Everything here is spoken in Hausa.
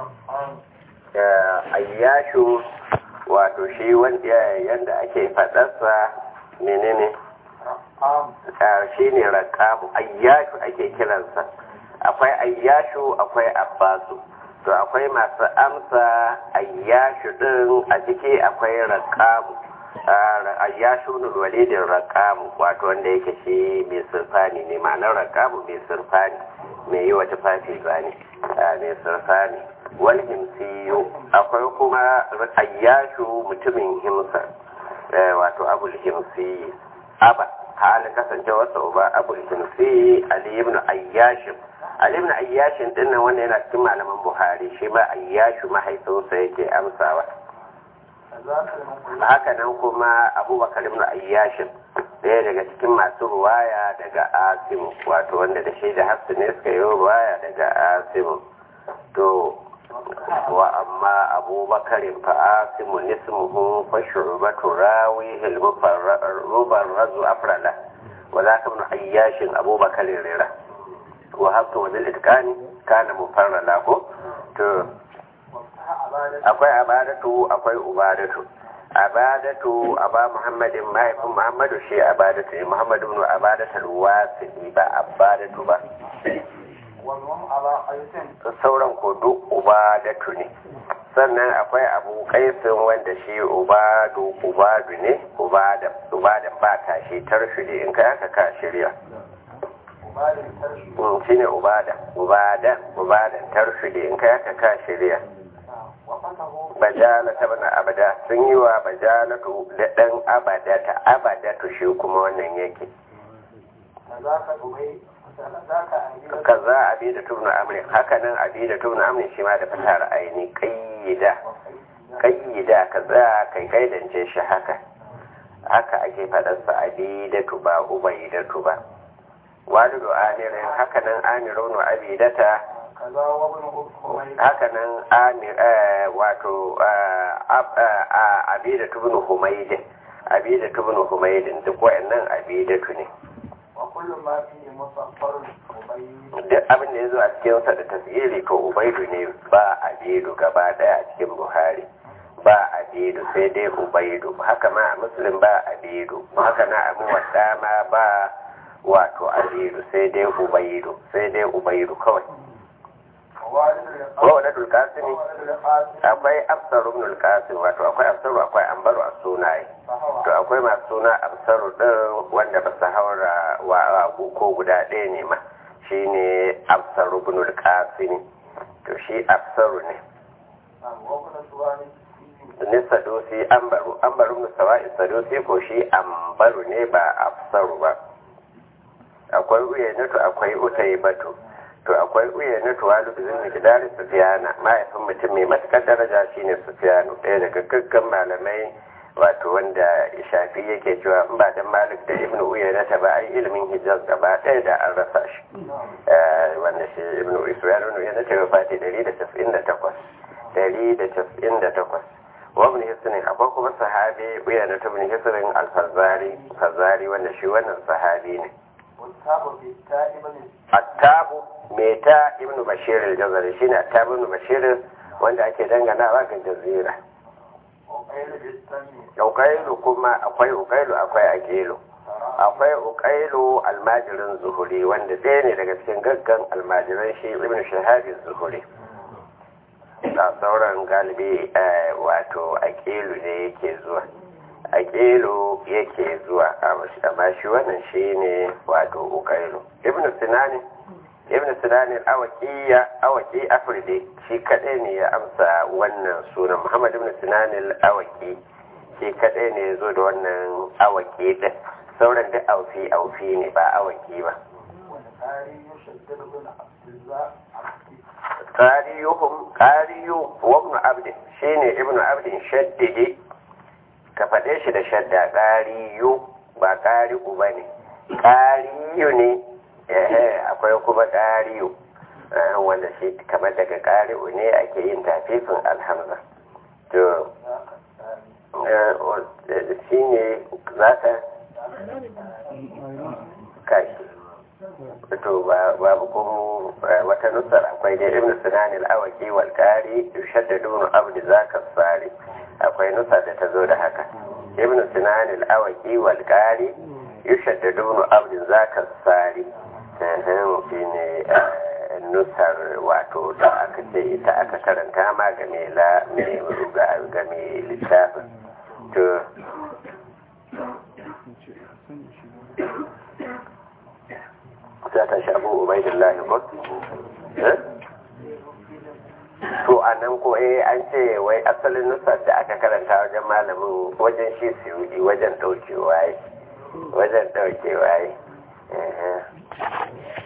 ayyashu wato shi wanda yanda ake faɗarsa menene shi ne rakabu ayyashu ake kiransa akwai ayyashu akwai abbasu to akwai masu amsa ayyashu din a ciki akwai rakabu ayyashu nul walidin rakabu wato wanda yake shi mai surfani ne ma'anar rakabu mai surfani mai yi wa tufafi zane mai surfani wal himsiyu akwai kuma ayyashu mutumin himsa wato abul himsi aba halin kasancewarsa uba abul himsi ali ibn ayyashin ali ibn ayyashin din nan wanda yana cikin malaman buhari shi ma ayyashu mahaifinsa yake amsawa haka nan kuma abubakar ibn ayyashin ɗaya daga cikin masu ruwaya daga asimu wato wanda da shi da hafsu ne suka yi ruwaya daga asimu to wa amma abubakarin fa asimu nismuhu fa shu'batu rawihi al-mufarrazu afrala wa zaka ibn ayyashin abubakar rira wa hafsu wa bil itqani kana mufarrala ko to akwai abadatu akwai ubadatu abadatu aba muhammadin mahaifin muhammadu shi abadatu ne muhammadu ibn abadatu alwasili ba abadatu ba sauran ko duk ubadatu ne sannan akwai abu kaisin wanda shi ubadu ubadu ne ubadan ubadan ba ta shi tarshidi in kai aka ka shirya shi ne ubadan ubadan ubadan tarshidi in kai aka ka shirya bajala ta bana abada sun yi wa bajalatu da ɗan abadata abadatu shi kuma wannan yake kaza abi da tubna amrin hakanan abi da tubna amrin shi ma da fatar aini kayyida kayyida kaza kai kaidance shi haka haka ake faɗarsa abi da tuba ubai da tuba walidu amirin hakanan amirun wa abidata hakanan wato abida tubinu humaidin abida tubinu humaidin duk wa'annan abidatu ne duk abin da ya zo a cikin sa da tasiri to ubaidu ne ba abidu gaba daya a cikin buhari ba abidu sai dai ubaidu haka ma a muslim ba abidu haka na abu wadda ma ba wato abidu sai dai ubaidu sai dai ubaidu kawai wawadadul kasimi akwai afsaru ibn qasim wato akwai afsaru akwai ambaru a sunaye to akwai masu suna afsaru din wanda ba su haura wa ko guda ɗaya ne ma shine afsaru ibn qasim to shi afsaru ne ne sadosi ambaru ambaru ibn sawa'i sadosi ko shi ambaru ne ba afsaru ba akwai uyanatu akwai utaybatu to akwai uya na tuwalu da zai gidari sufiyana mahaifin mutum mai matukar daraja shine sufiyanu ɗaya daga gaggan malamai wato wanda shafi yake cewa in ba dan malik da ibn uya na ta ba ai ilimin hijaz gaba ɗaya da an rasa shi wanda shi ibn uya ibn uya na ta fati 198 198 wa ibn hisnin akwai kuma sahabi uya na ta ibn hisnin al-fazari fazari wanda shi wannan sahabi ne attabu mai ta ibnu bashir al-jazari shine attabu ibnu bashir wanda ake danganawa ga jazira ukailu kuma akwai ukailu akwai akilu akwai ukailu almajirin zuhuri wanda ɗaya ne daga cikin gaggan almajiran shi ibnu shahabi zuhuri a sauran galibi wato akilu ne yake zuwa akilu yake zuwa amma shi wannan shi ne wato ukailu ibnu sinani ibn sinanin awakiya awaki afridi shi kadai ne ya amsa wannan sunan muhammad ibn sinanin awaki shi kadai ne ya zo da wannan awaki din sauran duk aufi aufi ne ba awaki ba qariyuhum qariyu wa ibn abd shine ibn abd shaddidi ka faɗe shi da shadda qariyu ba qari'u bane qariyu ne ehe akwai kuma ƙari'u wanda shi kamar daga ƙari'u ne ake yin tafifin alhamza to shi ne za ka kashi to babu kuma wata nusar akwai dai ibn sinan al-awaki wal qari yushaddadun abd zaka sari akwai nusa da ta zo da haka ibn sinan al-awaki wal qari yushaddadun abd zaka sari sahan shine nusar wato da aka ce ita aka karanta ma ga mai la mai ga mai littafin to za ta shafi ubaidillahi ko to a nan ko eh an ce wai asalin nusar da aka karanta wajen malamin wajen shi suyudi wajen daukewa wajen daukewa